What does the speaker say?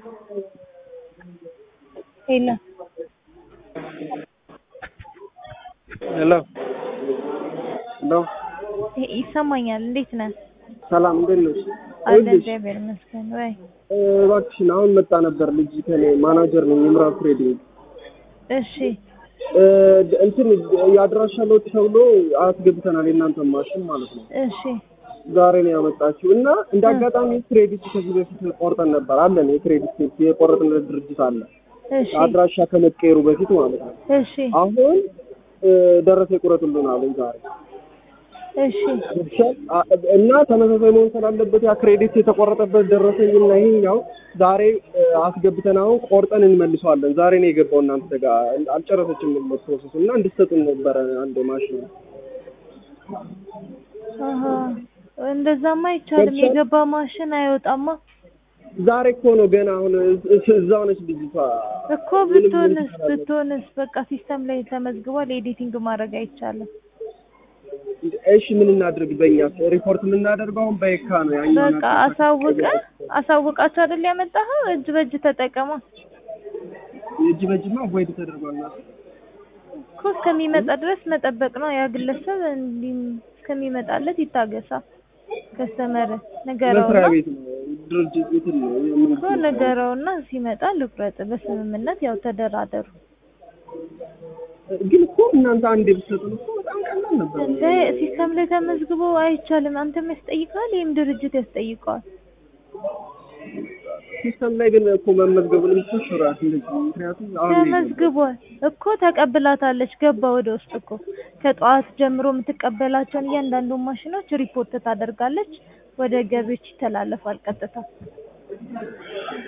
የለም ሄሎ ሄሎ ይ- ይሰማኛል። እንዴት ነህ? ሰላም እንዴት ነሽ? አለ ይኸውልሽ እግዚአብሔር ይመስገን። ወይ እ፣ እባክሽን አሁን መጣ ነበር ልጅ ከኔ ማናጀር ነኝ የምዕራብ ትሬዲንግ እሺ እ፣ እንትን የአድራሻ ለውጥ ተብሎ አስገብተናል የእናንተ ማሽን ማለት ነው እሺ ዛሬ ነው ያመጣችው እና እንደ አጋጣሚ ክሬዲት ከዚህ በፊት ቆርጠን ነበር አለን የክሬዲት የቆረጥንለት ድርጅት አለ እሺ አድራሻ ከመቀየሩ በፊት ማለት ነው እሺ አሁን እ፣ ደረሰ ይቁረጡልን አለኝ ዛሬ እሺ አ- እና ተመሳሳይ መሆን ስላለበት ያ ክሬዲት የተቆረጠበት ደረሰኝና ይሄኛው ዛሬ እ፣ አስገብተን አሁን ቆርጠን እንመልሰዋለን። ዛሬ ነው የገባው እናንተ ጋር አልጨረሰችም ፕሮሰሱ እና እንድትሰጡን ነበረ አንድ ማሽን አሀ እንደዛማ አይቻልም። ገብቶሻል? የገባ ማሽን አይወጣማ ዛሬ እኮ ነው ገና አሁን እስ- እዛው ነች ልጅቷ እኮ ምንም ብትሆንስ ምንም ብትሆንስ በቃ ሲስተም ላይ ተመዝግቧል። ኤዲቲንግ ማድረግ አይቻልም። እሺ ምን እናድርግ? በእኛ ሪፖርት የምናደርገው አሁን በየካ ነው ያኛው በቃ አሳውቀ አሳውቃቸው አይደል ያመጣኸው? እጅ በእጅ ተጠቀማ እጅ በእጅማ ቮይድ ተደርጓል ማለት ነው። እኮ እስከሚመጣ ድረስ መጠበቅ ነው። ያ ግለሰብ እንዲህ እስከሚመጣለት ይታገሳ። ከስተመር መስሪያ ንገረውና ቤት ነው ድርጅት ቤት ነው እኮ የምንሰራው። ንገረውና ሲመጣ ልቁረጥ። በስምምነት ያው ተደራደሩ። ግን እኮ እናንተ አንዴ ብትሰጡን እኮ በጣም ቀላል ነበር። እንደ ሲስተም ላይ ተመዝግቦ አይቻልም። አንተም ያስጠይቀዋል፣ ይህም ድርጅት ያስጠይቀዋል። ሲስተም ላይ ግን እኮ መመዝገቡን ምትሽራት እንደዚህ ምክንያቱም አሁን ተመዝግቧል እኮ ተቀብላታለች። ገባ ወደ ውስጥ እኮ ከጠዋት ጀምሮ የምትቀበላቸውን እያንዳንዱ ማሽኖች ሪፖርት ታደርጋለች። ወደ ገቢዎች ይተላለፋል ቀጥታ።